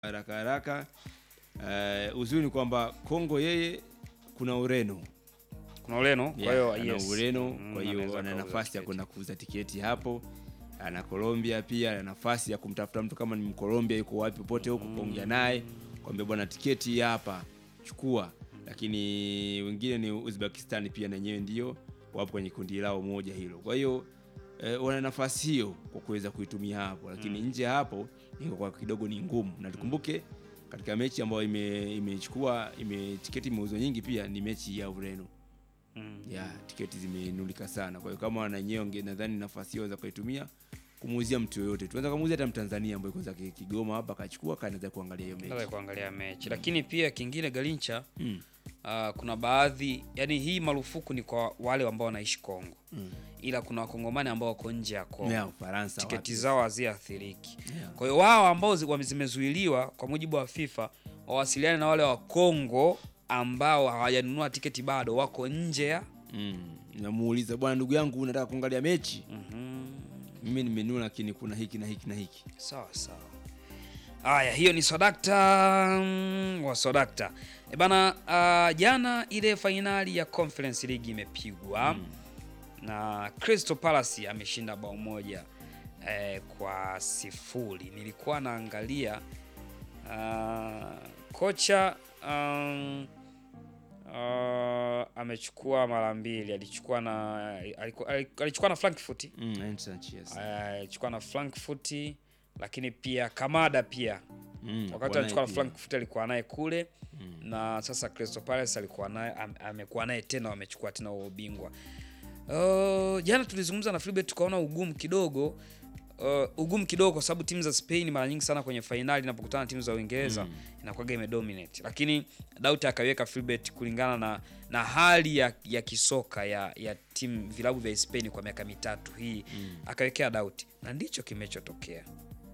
haraka haraka. Uh, uzuri ni kwamba Kongo yeye kuna Ureno kuna Ureno, kwa hiyo ana yes. Ureno, Mm, kwa hiyo anaweza ana kauza nafasi ya tiketi. kwenda kuuza tiketi hapo. Ana Colombia pia ana nafasi ya kumtafuta mtu kama ni Mkolombia yuko wapi popote huko, kuongea naye kwambia bwana, tiketi hii hapa chukua. Lakini wengine ni Uzbekistan pia na wenyewe ndio wapo kwenye kundi lao moja hilo, kwa hiyo eh, wana nafasi hiyo kwa kuweza kuitumia hapo, lakini nje ya hapo ingekuwa kidogo ni ngumu, na tukumbuke katika mechi ambayo ime- imechukua ime, tiketi imeuzwa nyingi pia ni mechi ya Ureno Mm. ya tiketi zimenulika sana. Kwa hiyo kama wananyewe wange nadhani nafasi hiyo za kuitumia kumuuzia mtu yoyote, tunaweza kumuuzia hata Mtanzania ambaye kwanza ki- Kigoma hapa akachukua kanaweza kuangalia hiyo Naweza mechi kuangalia mechi, lakini pia kingine Galincha, mm. ah, kuna baadhi yani, hii marufuku ni kwa wale ambao wanaishi Kongo, Mm. ila kuna wakongomani ambao wako nje ya Kongo ya Ufaransa tiketi wapi? zao haziathiriki. Yeah. Kwa hiyo wao ambao zi- wame- zimezuiliwa kwa mujibu wa FIFA wawasiliane na wale wa Kongo ambao hawajanunua tiketi bado, wako nje ya Mm. Namuuliza bwana, ndugu yangu, unataka kuangalia mechi? Mhm. Mimi nimenunua, lakini kuna hiki na hiki na hiki. Sawa sawa. Haya, hiyo ni Swadakta mm, wa Swadakta. E bana, ah, jana ile fainali ya Conference League imepigwa na Crystal Palace ameshinda bao moja eh, kwa sifuri. Nilikuwa naangalia ah, kocha um, ah, amechukua mara mbili, alichukua na aliku- alichukua na Frankfurt Mm, Ain Sanchez. alichukua na Frankfurt lakini pia Kamada pia Mm, wakati kwa alichukua na naye Frankfurt alikuwa naye kule na sasa Crystal Palace alikuwa naye am- amekuwa naye tena, wamechukua tena huo ubingwa. Uh, jana tulizungumza na Philbert tukaona ugumu kidogo uh, ugumu kidogo kwa sababu timu za Spain mara nyingi sana kwenye fainali inapokutana na timu za Uingereza inakuwaga imedominate, lakini Dauti akaweka Philbert kulingana na, na hali ya, ya kisoka ya, ya timu vilabu vya Spain kwa miaka mitatu hii akawekea Dauti na ndicho kimechotokea.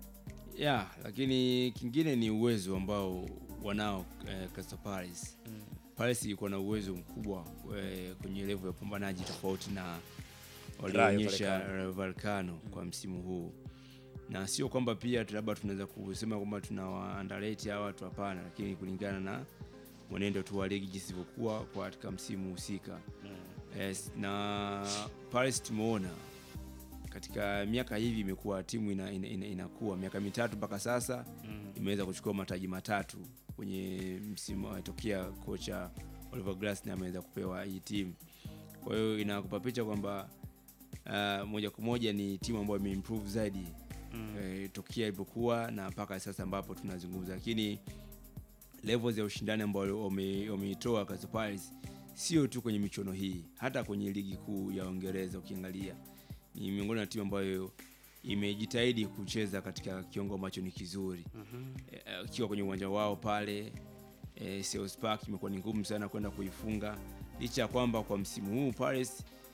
ya lakini kingine ni uwezo ambao wanao eh, Crystal Palace. Palace ilikuwa na uwezo mkubwa eh, kwenye level ya upambanaji tofauti na walionyesha Vallecano. Rayo Vallecano kwa msimu huu, na sio kwamba pia tu labda tunaweza kusema kwamba tunawa underrate hawa watu, hapana, lakini kulingana na mwenendo tu wa ligi jinsi ilivyokuwa kwa katika msimu husika yes, na Palace tumeona katika miaka hivi imekuwa timu ina, ina, ina, inakuwa miaka mitatu mpaka sasa imeweza kuchukua mataji matatu kwenye msimu atokea kocha Oliver Glasner ameweza kupewa hii timu. Kwa hiyo inakupa picha kwamba uh, moja kwa moja ni timu ambayo imeimprove zaidi eh, tokea ilipokuwa na mpaka sasa ambapo tunazungumza, lakini levels ya ushindani ambayo wame- wameitoa Crystal Palace sio tu kwenye michuano hii, hata kwenye ligi kuu ya Uingereza ukiangalia ni miongoni mwa timu ambayo imejitahidi kucheza katika kiwango ambacho ni kizuri Eh, ikiwa kwenye uwanja wao pale eh, Selhurst Park imekuwa ni ngumu sana kwenda kuifunga licha ya kwamba kwa msimu huu Palace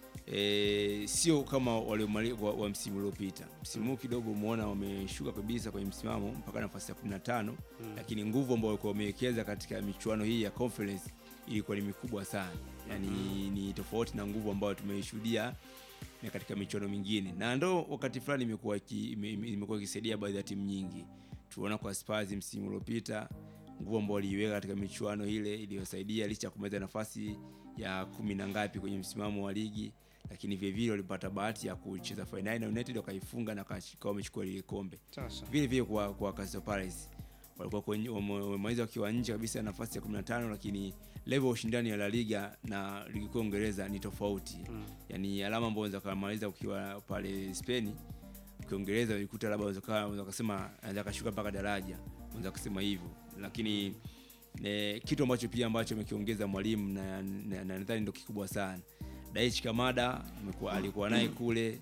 eh, sio kama wale wa, wa msimu uliopita. Msimu huu kidogo umeona wameshuka kabisa kwenye msimamo mpaka nafasi ya 15 lakini nguvu ambayo walikuwa wamewekeza katika michuano hii ya conference ilikuwa ni mikubwa sana, yani ni tofauti na nguvu ambayo tumeishuhudia na katika michuano mingine, na ndo wakati fulani imekuwa iki- ime- ime- imekuwa ikisaidia baadhi ya timu nyingi. Tuona kwa Spurs msimu uliopita nguvu ambao waliiweka katika michuano ile iliyosaidia licha ya kumaliza nafasi ya kumi na ngapi kwenye msimamo wa ligi, lakini vilevile walipata bahati ya kucheza fainali na United wakaifunga na wakawa wamechukua lile kombe. Sasa Vile vile kwa kwa Crystal Palace walikuwa kwenye- wame- wamemaliza wakiwa nje kabisa ya nafasi ya 15 lakini level ya ushindani ya La Liga na ligi kuu ya Uingereza ni tofauti. Yaani alama ambazo unaweza kumaliza ukiwa pale Spain Ukiingereza ulikuta labda unaweza kaa- unaweza kusema anaweza kashuka mpaka daraja, unaweza kusema hivyo, lakini ne, kitu ambacho pia ambacho amekiongeza mwalimu na na- na nadhani ndio kikubwa sana. Daichi Kamada amekuwa alikuwa naye kule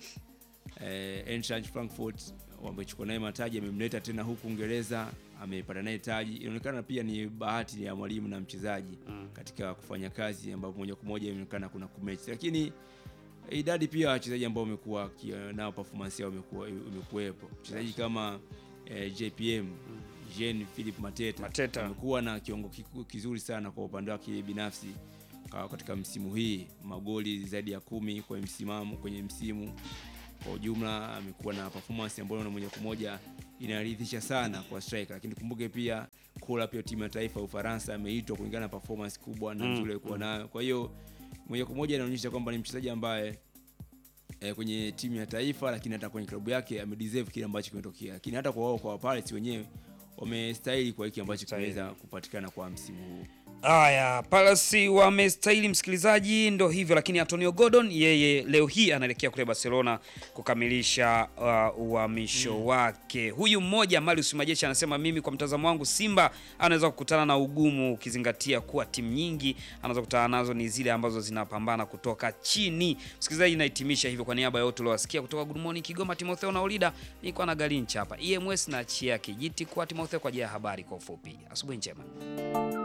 eh, Eintracht Frankfurt wamechukua naye mataji, amemleta tena huku Uingereza, amepata naye taji. Inaonekana pia ni bahati ya mwalimu na mchezaji katika kufanya kazi, ambapo moja kwa moja inaonekana kuna kumechi, lakini idadi pia ya wachezaji ambao wamekuwa ki- nao performance yao imekuwa imekuwepo. Mchezaji kama eh, JPM Jean Philippe Mateta, Mateta. amekuwa na kiwango kiku- kizuri sana kwa upande wake binafsi ka- katika msimu hii, magoli zaidi ya kumi kwenye msimamo kwenye msimu kwa ujumla amekuwa na performance ambayo na moja kwa moja inaridhisha sana kwa striker, lakini kumbuke pia call up ya timu ya taifa ya Ufaransa ameitwa kulingana na performance kubwa na Mm, nzuri alikuwa nayo. Kwa hiyo moja kwa moja inaonyesha kwamba ni mchezaji ambaye eh, kwenye timu ya taifa lakini hata kwenye klabu yake amedeserve kile ambacho kimetokea, lakini hata kwa wao kwa Pirates wenyewe wamestahili kwa hiki ambacho Wamestahili. kimeweza kupatikana kwa msimu huu. Haya, Palace wamestahili msikilizaji, ndo hivyo. Lakini Antonio Gordon yeye leo hii anaelekea kule Barcelona kukamilisha uh, uhamisho wake. Huyu mmoja Marius Majeshi anasema mimi kwa mtazamo wangu Simba anaweza kukutana na ugumu, ukizingatia kuwa timu nyingi anaweza kukutana nazo ni zile ambazo zinapambana kutoka chini. Msikilizaji, nahitimisha hivyo kwa niaba ya wote uliowasikia kutoka Good Morning Kigoma, Timotheo na Ulida, nilikuwa na Galincha hapa EMS na Chia Kijiti kwa Timotheo kwa ajili ya habari kwa ufupi. Asubuhi njema.